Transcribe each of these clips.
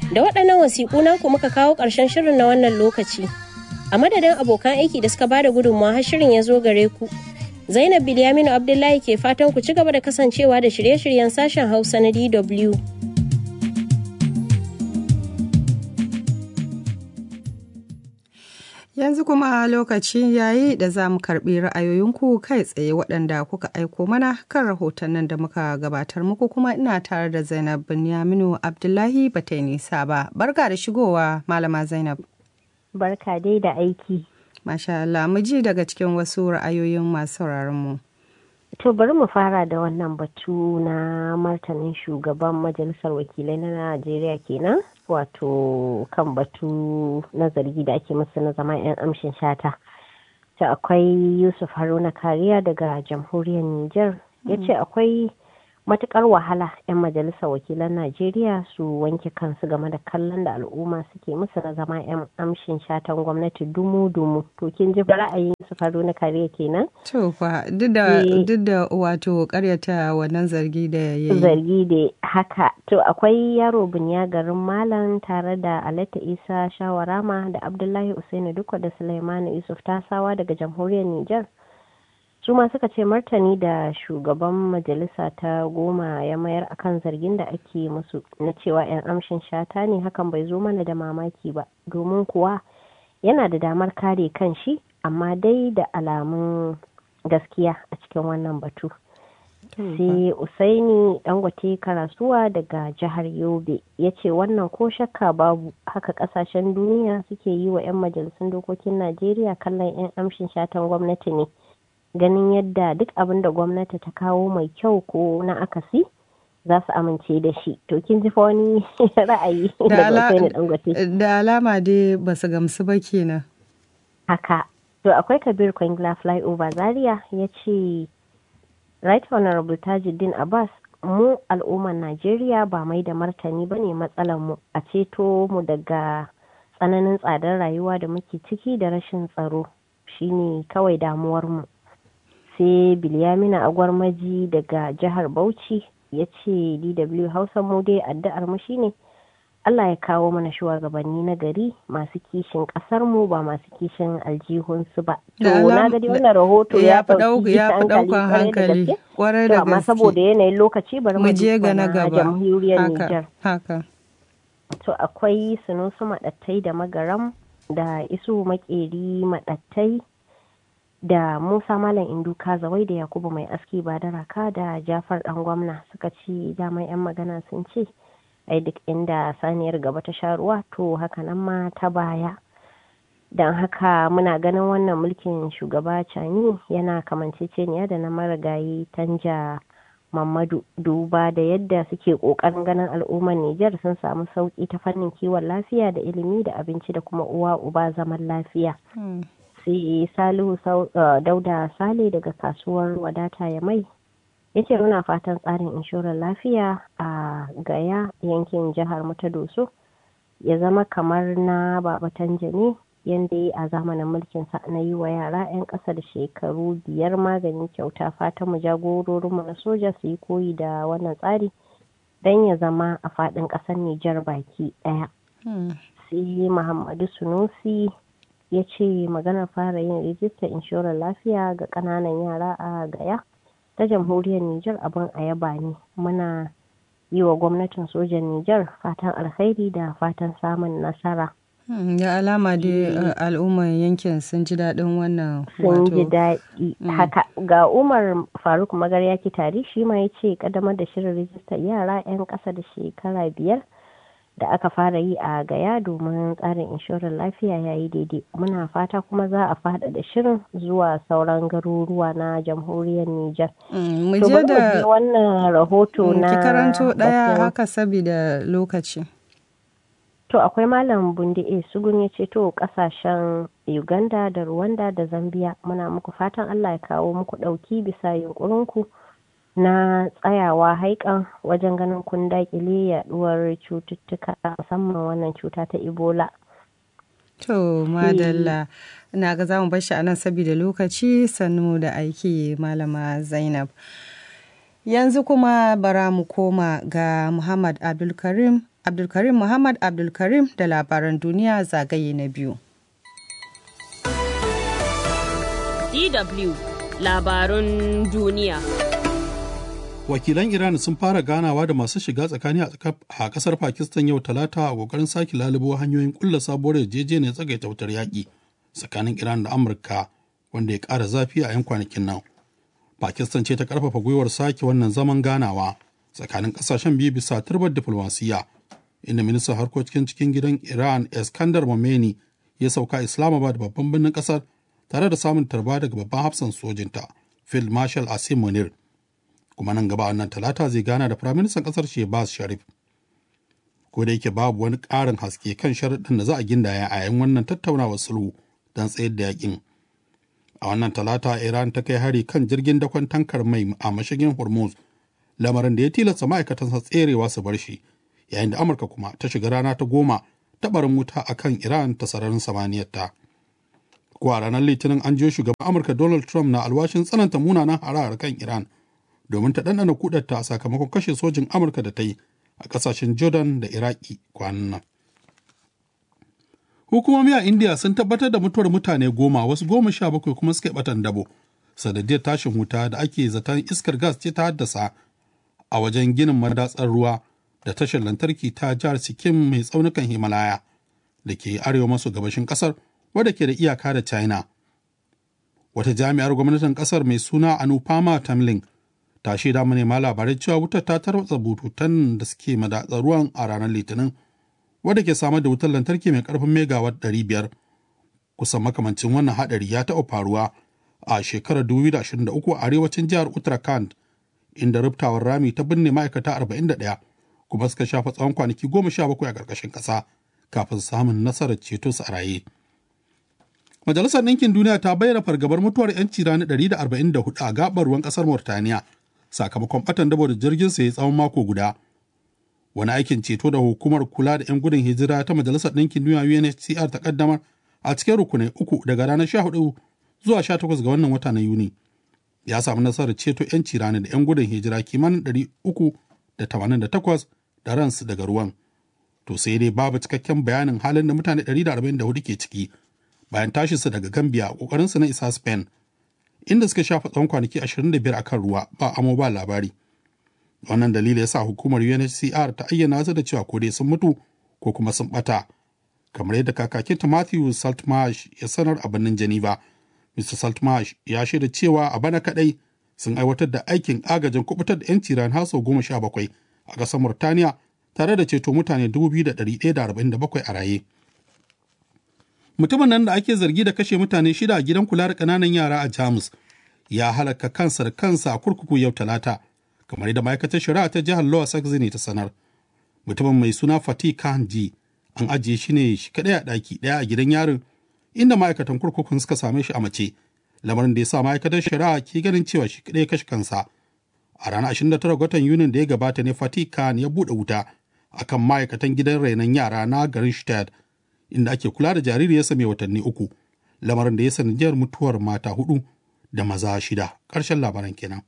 Da waɗannan wasiƙu naku muka kawo ƙarshen shirin na wannan lokaci. A madadin abokan aiki da suka bada gudunmawa har shirin ya zo gare ku. Zainab Bilyaminu Abdullahi ke fatan ku ci gaba da kasancewa da shirye-shiryen sashen Hausa na DW. Yanzu kuma lokaci yayi da za mu karɓi ra'ayoyinku kai tsaye waɗanda kuka aiko mana kan rahotannin da muka gabatar muku kuma ina tare da Zainab Binyaminu Abdullahi ba ta yi nisa ba. Barka da shigowa Malama Zainab. Barka dai da aiki. Masha Allah, mu ji daga cikin wasu ra'ayoyin masu mu. To bari mu fara da wannan batu na martanin shugaban majalisar wakilai na Najeriya kenan wato kan batu na zargi da ake musu na zama 'yan amshin shata. Ta akwai Yusuf Haruna Kariya daga jamhuriyar Nijar ya ce akwai matukar wahala 'yan majalisar wakilan Najeriya su wanke kansu game da kallon da al'umma suke musu na zama 'yan amshin shatan gwamnati dumu-dumu. To kin ji ra'ayin Yusuf Haruna Kariya kenan? To fa duk da wato karyata wannan zargi da ya yi. Zargi da haka. To akwai yaro bunya garin Malam tare da Alata Isa Shawarama da Abdullahi Usainu Dukwa da Sulaimanu Yusuf Tasawa daga jamhuriyar Nijar. su ma suka ce martani da shugaban majalisa ta goma ya mayar akan zargin da ake musu na cewa 'yan amshin shata ne hakan bai zo mana da mamaki ba domin kuwa yana da damar kare kan shi amma dai da alamun gaskiya a cikin wannan batu sai usaini dangote karasuwa daga jihar yobe ya ce wannan ko shakka babu haka kasashen duniya suke yi wa 'yan majalisun dokokin najeriya kallon 'yan amshin shatan gwamnati ne ganin yadda duk abin da gwamnati ta kawo mai kyau ko na akasi za su amince da shi to kin ji fa wani ra'ayi da alama dai ba su gamsu ba kenan haka to akwai kabir kwangila flyover zaria ya ce right honorable tajuddin abbas mu al'ummar najeriya ba mai da martani ba ne matsalar mu a ceto mu daga tsananin tsadar rayuwa da muke ciki da rashin tsaro shine kawai damuwar mu sai bilyamina agwarmaji daga jihar bauchi ya ce dw hausa mu dai addu'ar mu shine allah ya kawo mana shugabanni na gari masu kishin kasar mu ba masu kishin aljihunsu ba to na gadi wannan rahoto ya fi daukan hankali kwarai da gaske amma saboda yanayin lokaci bari mu je ga na gaba jamhuriyar Nijar haka to akwai sunusu madattai da magaram da isu makeri madattai da Musa Malam Indu Kazawai da Yakubu Mai Aski Badaraka da Jafar Dan Gwamna suka ci daman 'yan magana sun ce ai duk inda saniyar gaba ta sha ruwa to haka nan ma ta baya don haka muna ganin wannan mulkin shugaba Cani yana kamanceceniya da na marigayi Tanja Mamadu duba da yadda suke kokarin ganin al'ummar Nijar sun samu sauki ta fannin kiwon lafiya da ilimi da abinci da kuma uwa uba zaman lafiya. sai salihu dauda sale daga kasuwar wadata ya mai ya ce muna fatan tsarin inshorar lafiya a gaya yankin jihar mu ta doso ya zama kamar na babatan jane yadda yi a zamanin mulkin sa na yi wa yara 'yan ƙasa da shekaru biyar maganin kyauta fatan mu jagororinmu na soja su yi koyi da wannan tsari don ya zama a faɗin ƙasar nijar baki ɗaya sai muhammadu sunusi ya ce maganar fara yin rijistar inshorar lafiya ga kananan yara a gaya ta jamhuriyar Nijar abin a yaba ne muna yi wa gwamnatin sojan Nijar fatan alkhairi da fatan samun nasara. ya alama dai al'ummar yankin sun ji daɗin wannan sun ji daɗi haka ga umar faruk magarya tari shi ma ya ce kadamar da shirin rijistar yara 'yan ƙasa da shekara biyar da aka fara yi a gaya domin tsarin inshorar lafiya ya yi daidai muna fata kuma za a fada da shirin zuwa sauran garuruwa na jamhuriyar Nijar. mu je da wannan rahoto na ki karanto daya haka saboda lokaci to akwai malam bundi a sugun ya ce to kasashen uganda da rwanda da zambia muna muku fatan allah ya kawo muku dauki bisa yunkurinku na tsayawa haikan wajen ganin kun dakile yaduwar cututtuka musamman wannan cuta ta ebola to madalla ina ga zamu bar shi a nan saboda lokaci sannu da aiki malama zainab Yanzu kuma bara mu koma ga Muhammad Abdulkarim Abdulkarim Muhammad Abdulkarim da labaran duniya zagaye na biyu. DW labarun duniya. Wakilan Iran sun fara ganawa da masu shiga tsakani a kasar Pakistan yau talata a kokarin sake lalubo hanyoyin kulla sabuwar yarjejeniyar tsagaita wutar yaƙi tsakanin Iran da Amurka wanda ya ƙara zafi a 'yan kwanakin nan. Pakistan ce ta ƙarfafa gwiwar sake wannan zaman ganawa tsakanin ƙasashen biyu bisa turbar diflomasiyya inda ministan harkokin cikin gidan Iran Iskandar Momeni ya sauka Islamabad babban birnin ƙasar tare da samun tarba daga babban hafsan sojinta Field Marshal Asim Munir. Kuma nan gaba wannan talata zai gana da firaministan ƙasar Shehbaz Sharif. Ko da yake babu wani ƙarin haske kan sharaɗin da za a gindaya a yayin wannan tattaunawar sulhu don tsayar da yakin. A wannan talata Iran ta kai hari kan jirgin dakon tankar mai a mashigin Hormuz, lamarin da ya tilasta ma'aikatansa tserewa su bar shi, yayin da Amurka kuma ta shiga rana ta goma ta barin wuta a kan Iran ta sararin samaniyarta. Ko a ranar Litinin an jiyo shugaban Amurka Donald Trump na alwashin tsananta munanan harahar kan Iran domin ta ɗanɗana kudarta a sakamakon kashe sojin Amurka da ta yi a ƙasashen Jordan da Iraki kwanan nan. Hukumomi a India sun tabbatar da mutuwar mutane goma wasu goma sha bakwai kuma suka batan dabo sanadiyar tashin wuta da ake zaton iskar gas ce ta haddasa a wajen ginin madatsar ruwa da tashar lantarki ta jihar Sikkim mai tsaunukan Himalaya da ke arewa maso gabashin kasar wadda ke da iyaka da China. Wata jami'ar gwamnatin kasar mai suna Anupama Tamling ta shaida manema labarai cewa wutar ta tarwatsa bututun da suke madatsar ruwan a ranar Litinin wadda ke samar da wutar lantarki mai karfin megawatt 500 kusan makamancin wannan hadari ya taɓa faruwa a shekarar 2023 a arewacin jihar Uttarakhand inda ruftawar rami ta binne ma'aikata 41 kuma suka shafa tsawon kwanaki 17 a ƙarƙashin ƙasa kafin samun nasarar ceto su a raye. Majalisar Ɗinkin Duniya ta bayyana fargabar mutuwar 'yanci rani 144 a gaɓar ruwan ƙasar Mauritaniya sakamakon ɓatan dabo da jirgin sa ya tsawon mako guda. wani aikin ceto da hukumar kula da 'yan gudun hijira ta majalisar ɗinkin duniya UNHCR ta kaddamar a cikin rukunai uku daga ranar 14 zuwa 18 ga wannan wata na Yuni. Ya samu nasarar ceto 'yanci rani da 'yan gudun hijira kimanin 388 da ransu daga ruwan. To sai dai babu cikakken bayanin halin da mutane 144 ke ciki bayan tashinsu daga Gambia a ƙoƙarinsu na isa Spain, inda suka shafa tsawon kwanaki 25 a kan ruwa ba amo ba labari. wannan dalili ya sa hukumar UNHCR ta ayyana su da cewa ko dai sun mutu ko kuma sun bata kamar yadda kakakinta Matthew Saltmarsh ya sanar a birnin Geneva. Mr. Saltmarsh ya shaida cewa a bana kadai sun aiwatar da aikin agajin kubutar da 'yanci ran haso goma sha bakwai a ƙasar Murtaniya tare da ceto mutane 2,147 a raye. Mutumin nan da ake zargi da kashe mutane shida a gidan kula da ƙananan yara a Jamus ya halaka kansa da kansa a kurkuku yau talata. kamar yadda ma'aikatar shari'a ta jihar Lower Saxony ta sanar. Mutumin mai suna Fatih Kanji an ajiye shi ne shi kaɗai a ɗaki ɗaya a gidan yarin inda ma'aikatan kurkukun suka same shi a mace. Lamarin da ya sa ma'aikatar shari'a ke ganin cewa shi kaɗai kashe kansa. A ranar 29 watan Yunin da ya gabata ne Fatih Khan ya buɗe wuta akan ma'aikatan gidan rainon yara na garin Stad inda ake kula da jaririyarsa mai watanni uku. Lamarin da ya sanadiyar mutuwar mata hudu da maza shida. Ƙarshen labaran kenan.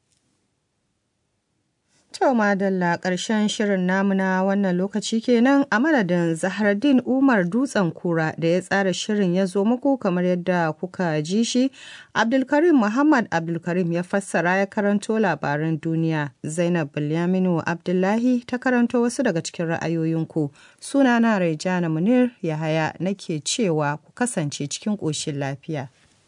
To madalla ƙarshen shirin namu na wannan lokaci kenan a madadin Zahardin Umar Dutsen Kura da ya tsara shirin ya zo muku kamar yadda kuka ji shi, Abdulkarim Muhammad Abdulkarim ya fassara ya karanto labaran duniya, Zainab Bilyaminu Abdullahi ta karanto wasu daga cikin ra'ayoyinku. Sunana Raijana Munir Yahaya nake cewa ku kasance cikin ƙoshin lafiya.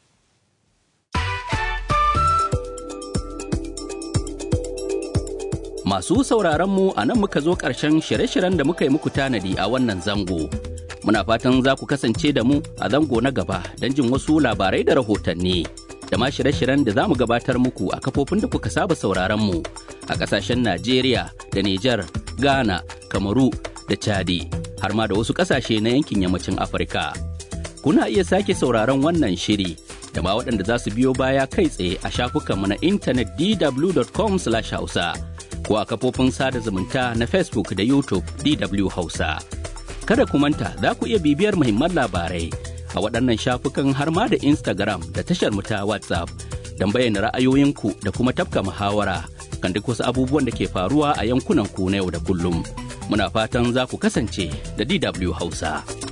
Masu sauraronmu a nan muka zo ƙarshen shirye-shiryen da muka yi muku tanadi a wannan zango. Muna fatan za ku kasance da mu a zango na gaba don jin wasu labarai da rahotanni. Da ma shirye-shiryen da za mu gabatar muku a kafofin da kuka saba sauraronmu a ƙasashen Najeriya da Nijar, Ghana, Kamaru da Chadi, har ma da wasu ƙasashe na yankin yammacin Afirka. Kuna iya sake sauraron wannan shiri da ma waɗanda za su biyo baya kai tsaye a shafukanmu na intanet dw.com/hausa. ko a kafofin sada zumunta na Facebook da YouTube DW Hausa. Kada ku manta za ku iya bibiyar muhimman labarai a waɗannan shafukan har ma da Instagram da tashar mu ta WhatsApp don bayyana ra'ayoyinku da kuma tafka muhawara kan duk wasu abubuwan da ke faruwa a yankunan ku na yau da kullum. Muna fatan za ku kasance da DW Hausa.